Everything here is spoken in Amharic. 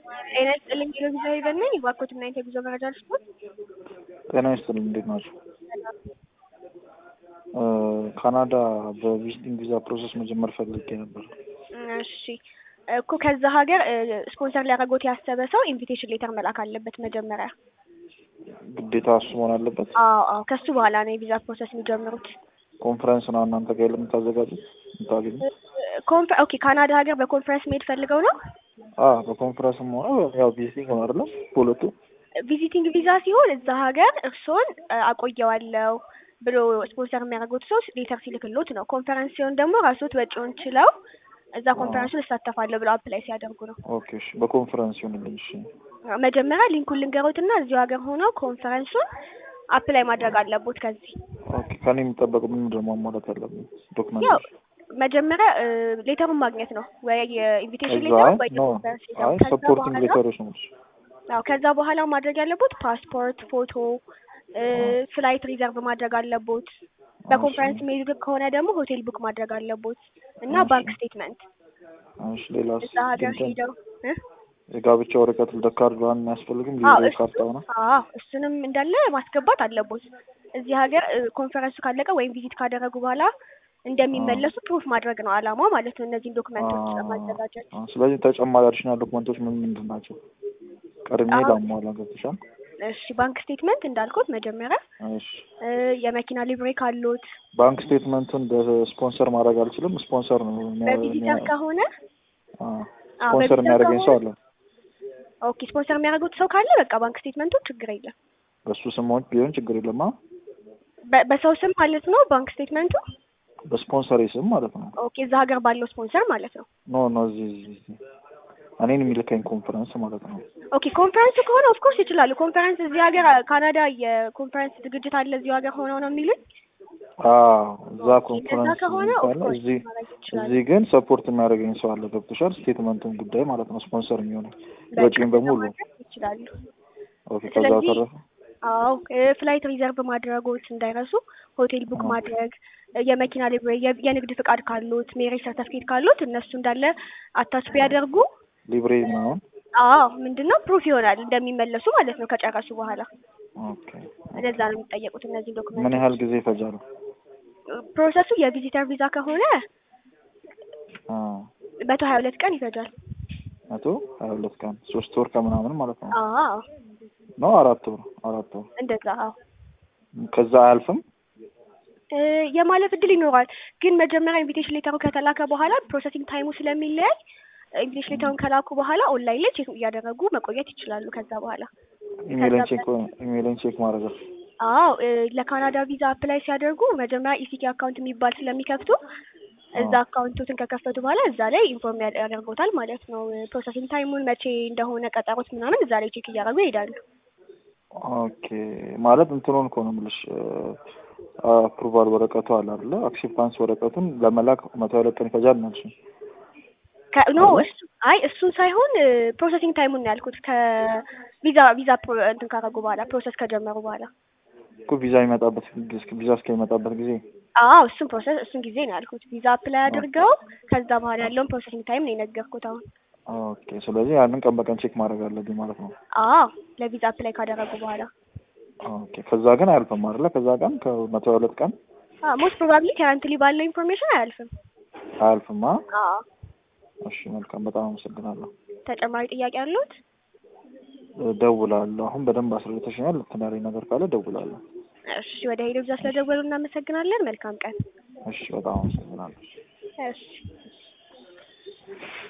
ጤና ይስጥልኝ ኪሎ ቪዛ ሄቨን ነኝ። እባክዎት ምን አይነት የጉዞ መረጃ ልስጥዎት? ጤና ይስጥልኝ እንዴት ናቸው? ካናዳ በቪዚቲንግ ቪዛ ፕሮሰስ መጀመር ፈልጌ ነበር። እሺ እኮ ከዛ ሀገር ስፖንሰር ሊያደርጎት ያሰበ ሰው ኢንቪቴሽን ሌተር መላክ አለበት መጀመሪያ። ግዴታ እሱ መሆን አለበት። አዎ አዎ፣ ከሱ በኋላ ነው የቪዛ ፕሮሰስ የሚጀምሩት። ኮንፈረንስ ነው እናንተ ጋር የምታዘጋጁት የምታገኙ? ኮንፈ ኦኬ ካናዳ ሀገር በኮንፈረንስ መሄድ ፈልገው ነው? አዎ በኮንፈረንስም ሆነ ያው ቪዚቲንግ ነው አይደለም? በሁለቱ ቪዚቲንግ ቪዛ ሲሆን እዛ ሀገር እርስዎን አቆየዋለሁ ብሎ ስፖንሰር የሚያደርጉት ሰው ሌተር ሲልክሎት ነው። ኮንፈረንስ ሲሆን ደግሞ ራስዎት ወጪውን ችለው እዛ ኮንፈረንሱን እሳተፋለሁ ብሎ አፕላይ ሲያደርጉ ነው። ኦኬ እሺ፣ በኮንፈረንስ ይሁንልኝ። እሺ መጀመሪያ ሊንኩን ልንገሮትና እዚሁ ሀገር ሆነው ኮንፈረንሱን አፕላይ ማድረግ አለቦት። ከዚህ ኦኬ፣ ከኔ የሚጠበቀው ምን ምንድን ነው ማሟላት ያለብኝ ያው ዶክመንቶች? መጀመሪያ ሌተሩን ማግኘት ነው ወይ የኢንቪቴሽን እዛ ሌተር አይ ወይ ኖ የኮንፈረንስ ሌተር። አይ ከዛ ሰፖርቲንግ በኋላ ሌተሮች ነው። አዎ ከዛ በኋላ ማድረግ ያለቦት ፓስፖርት፣ ፎቶ፣ ፍላይት ሪዘርቭ ማድረግ አለቦት። በኮንፈረንስ ሜድ ከሆነ ደግሞ ሆቴል ቡክ ማድረግ አለቦት እና እሺ። ባንክ ስቴትመንት እሺ ሌላስ? እዛ ሀገር እንትን ሄደው እ? የጋብቻ ወረቀት ልደት ካርድ ምናምን የሚያስፈልግም አዎ ሊብሬ እሱ ካርታ ሆነ አዎ እሱንም እንዳለ ማስገባት አለቦት። እዚህ ሀገር እ፣ ኮንፈረንሱ ካለቀ ወይም ቪዚት ካደረጉ በኋላ እንደሚመለሱ ፕሩፍ ማድረግ ነው አላማው ማለት ነው። እነዚህን ዶክመንቶች ለማዘጋጀት አ- ስለዚህ ተጨማሪ አዲሽናል ዶክመንቶች ምን ምንድን ናቸው? ቀድሜ አዎ። ላሟላ ገብቶሻል? እሺ ባንክ ስቴትመንት እንዳልኩት መጀመሪያ እሺ እ፣ የመኪና ሊብሬ ካሎት ባንክ ስቴትመንቱን በስፖንሰር ማድረግ አልችልም። ስፖንሰር ነው የሚያ- በቪዚተር የሚያ- ከሆነ አ፣ አዎ ስፖንሰር በቪዚተር የሚያደርገኝ ሰው ከሆነ አለ። ኦኬ ስፖንሰር የሚያደርጉት ሰው ካለ በቃ ባንክ ስቴትመንቱ ችግር የለም። በሱ ስሞች ቢሆን ችግር የለም። አ? በ- በሰው ስም ማለት ነው ባንክ ስቴትመንቱ። በስፖንሰር ስም ማለት ነው። ኦኬ እዛ ሀገር ባለው ስፖንሰር ማለት ነው። ኖ ኖ እዚህ እዚህ እዚህ እኔን የሚልከኝ ኮንፈረንስ ማለት ነው። ኦኬ ኮንፈረንስ ከሆነ ኦፍኮርስ ይችላሉ። ኮንፈረንስ እዚህ ሀገር ካናዳ የኮንፈረንስ ዝግጅት አለ እዚሁ ሀገር ሆነው ነው የሚሉኝ። አዎ እዛ እንደዛ ኮንፈረንስ ከሆነ ካለ ኦፍኮርስ እዚህ ማድረግ ይችላሉ። እዚህ ግን ሰፖርት የሚያደርገኝ ሰው አለ። ገብቶሻል? ስቴትመንቱን ጉዳይ ማለት ነው። ስፖንሰር የሚሆነው በቃ ወጪን በሙሉ ማድረግ ይችላሉ። ኦኬ። ከዛ ስለዚህ በተረፈ አዎ ፍላይት ሪዘርቭ ማድረጎት እንዳይረሱ፣ ሆቴል ቡክ አዎ። ማድረግ፣ የመኪና ሊብሬ፣ የ- የንግድ ፍቃድ ካሉት፣ ሜሬጅ ሰርተፍኬት ካሉት እነሱ እንዳለ አታች ቢያደርጉ ሊብሬ ምናምን አዎ ምንድን ነው ፕሩፍ ይሆናል እንደሚመለሱ ማለት ነው ከጨረሱ በኋላ። ኦኬ። እንደዛ ነው የሚጠየቁት እነዚህ ምን ዶክመንቶች። ያህል ጊዜ ይፈጃል? ፕሮሰሱ የቪዚተር ቪዛ ከሆነ አ መቶ ሀያ ሁለት ቀን ይፈጃል። መቶ ሀያ ሁለት ቀን ሶስት ወር ከምናምን ማለት ነው አዎ ነው አራት ወር አራት ወር እንደዛ አዎ ከዛ አያልፍም። እ፣ የማለፍ እድል ይኖራል። ግን መጀመሪያ ኢንቪቴሽን ሌተሩ ከተላከ በኋላ ፕሮሰሲንግ ታይሙ ስለሚለያይ ኢንቪቴሽን ሌተሩን ከላኩ በኋላ ኦንላይን ላይ ቼክ እያደረጉ መቆየት ይችላሉ። ከዛ በኋላ ኢሜልን ከዛ ቼክ ኢሜልን ቼክ ማድረግ ነው። አዎ እ፣ ለካናዳ ቪዛ አፕላይ ሲያደርጉ መጀመሪያ ኢሲቲ አካውንት የሚባል ስለሚከፍቱ እዛ አዎ። አካውንቶትን ከከፈቱ በኋላ እዛ ላይ ኢንፎርም ያደርጎታል ማለት ነው። ፕሮሰሲንግ ታይሙን መቼ እንደሆነ ቀጠሮት ምናምን እዛ ላይ ቼክ እያደረጉ ይሄዳሉ። ኦኬ ማለት እንትኑን እኮ ነው የምልሽ አፕሩቫል ወረቀቱ አለ አይደለ? አክሴፕታንስ ወረቀቱን ለመላክ መቶ ሀያ ሁለት ቀን ይፈጃል ነው እሱ። ከ- ኖ አይደል? እሱ አይ እሱን ሳይሆን ፕሮሰሲንግ ታይሙን ነው ያልኩት። ከቪዛ ቪዛ ፕሮ- እንትን ካደረጉ በኋላ ፕሮሰስ ከጀመሩ በኋላ እኮ ቪዛ የሚመጣበት ጊዜ- ቪዛ እስከሚመጣበት ጊዜ አዎ እሱን ፕሮሰስ እሱን ጊዜ ነው ያልኩት። ቪዛ አፕላይ አድርገው ከዛ በኋላ ያለውን ፕሮሰሲንግ ታይም ነው የነገርኩት አሁን። ኦኬ። ስለዚህ ያንን ቀን በቀን ቼክ ማድረግ አለብኝ ማለት ነው። አዎ ለቪዛ አፕላይ ካደረጉ በኋላ ኦኬ። ከዛ ግን አያልፍም አይደለ? ከዛ ቀን ከመቶ ሀያ ሁለት ቀን ሞስት ፕሮባብሊ ከረንትሊ ባለው ኢንፎርሜሽን አያልፍም። አያልፍም። አ አዎ እሺ፣ መልካም። በጣም አመሰግናለሁ። ተጨማሪ ጥያቄ አሉት? ደውላለሁ። አሁን በደንብ አስረድተሽኛል። ልትናሪ ነገር ካለ ደውላለሁ። እሺ ወደ ሄዶ ቪዛ ስለደወሉ እናመሰግናለን። መልካም ቀን። እሺ፣ በጣም አመሰግናለሁ። እሺ